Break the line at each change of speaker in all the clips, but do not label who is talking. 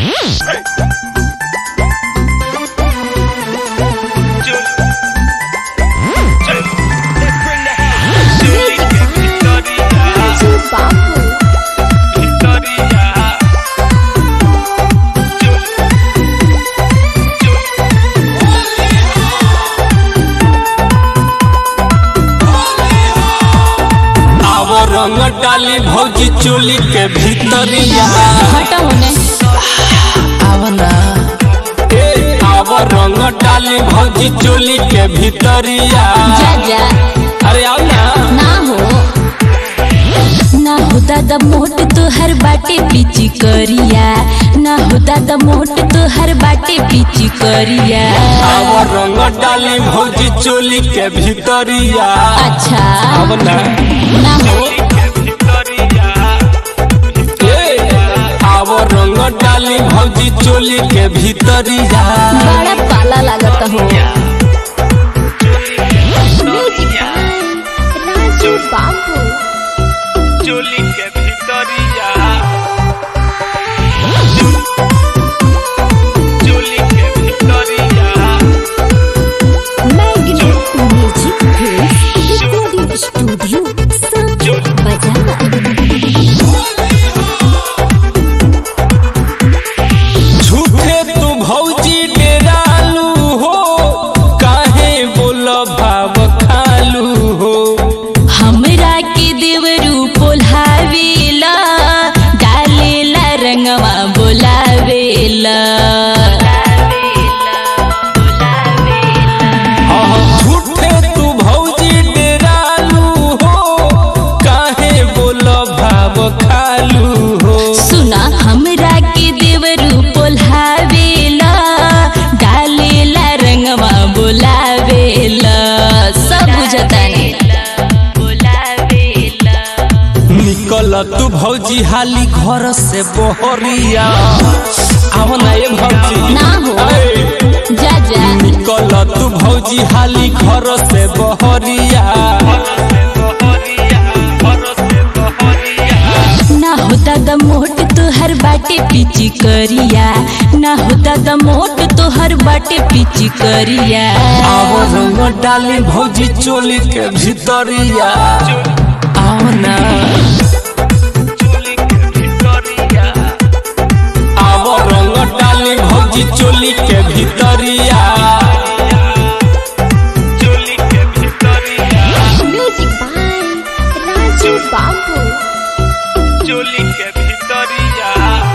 आव रंग डाली भौजी चोली के भीतरिया
हटा होने
आवना ए आव रंग डाली भौजी चोली के भीतरिया
जा जा
अरे आओ ना
ना हो ना हो दादा मोट तोहर बाटे पीची करिया ना हो दादा मोट तोहर बाटे पीची करिया
आव रंग डाली भौजी चोली के भीतरिया
अच्छा
आवना
ना हो
ए आव रंग डाली भौजी चोली के भीतरिया
बड़ा पाला लागत हो राजू बाबू
चोली के भीतरिया चोली के भीतरिया
मैग्नेट म्यूजिक रिकॉर्डिंग स्टूडियो संत बजा
झूठे तू भौजी डेरालू हो काहे बोल भाव खालू हो
हमरा के देवरू पोल्हावेला डालेला रंगवा बोलावेला
झूठे तू भौजी डेरालू हो काहे बोल भाव खालू हो
सुना हमरा के देवरू पोल्हावेला डालेला रंगवा बोलावेला सब बुझतानी
निकल तू भौजी हाली घर से बहरिया आव ना ये भौजी
ना हो।
ए,
जा जा
निकल तू भौजी हाली घर से बहरिया
ना हो दादा मोट तोहर बाटे पीची करिया ना हो दादा मोट तोहर बाटे पीची करिया
आव रंग डाली भौजी चोली के भीतरिया आओ ना आव रंग डाली भौजी चोली के भीतरिया
चोली के भीतरिया
म्यूजिक बाय राजू बाबू
चोली के भीतरिया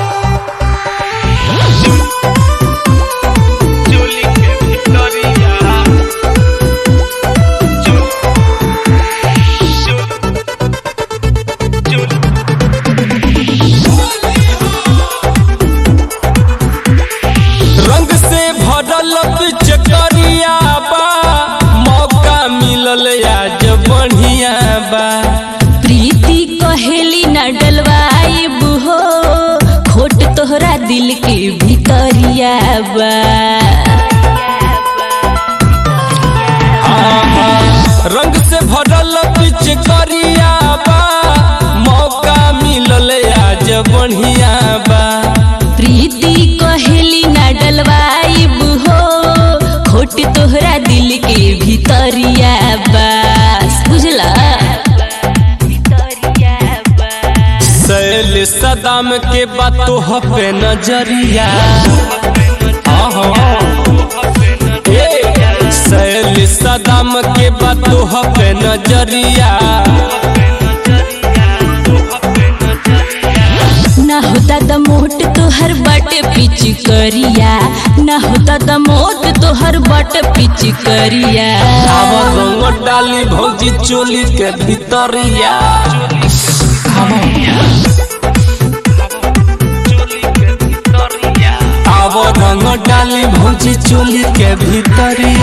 चोली के भीतरिया
रंग से भरल पिचकरिया बा मौका मिलल आज बढ़िया बा
प्रीति कहेली न डलवाइब हो खोट तोहरा दिल के भीतरिया बा
रंग से भरल पिचकरिया बा मौका मिलल आज बढ़िया बा
प्रीति कहेली न डलवाइब हो खोट तोहरा दिल के भीतरिया बस बुझला
सैल सदाम के बातों पे नजरिया आहा। ए, सैल सदाम के बातों पे नजरिया
ना होता द मोट तोहर बट पिच करिया ना होता द मोट तोहर बट पिच करिया
आव रंग डाली भौजी चोली के भीतरिया आव रंग डाली भौजी चोली के भीतरिया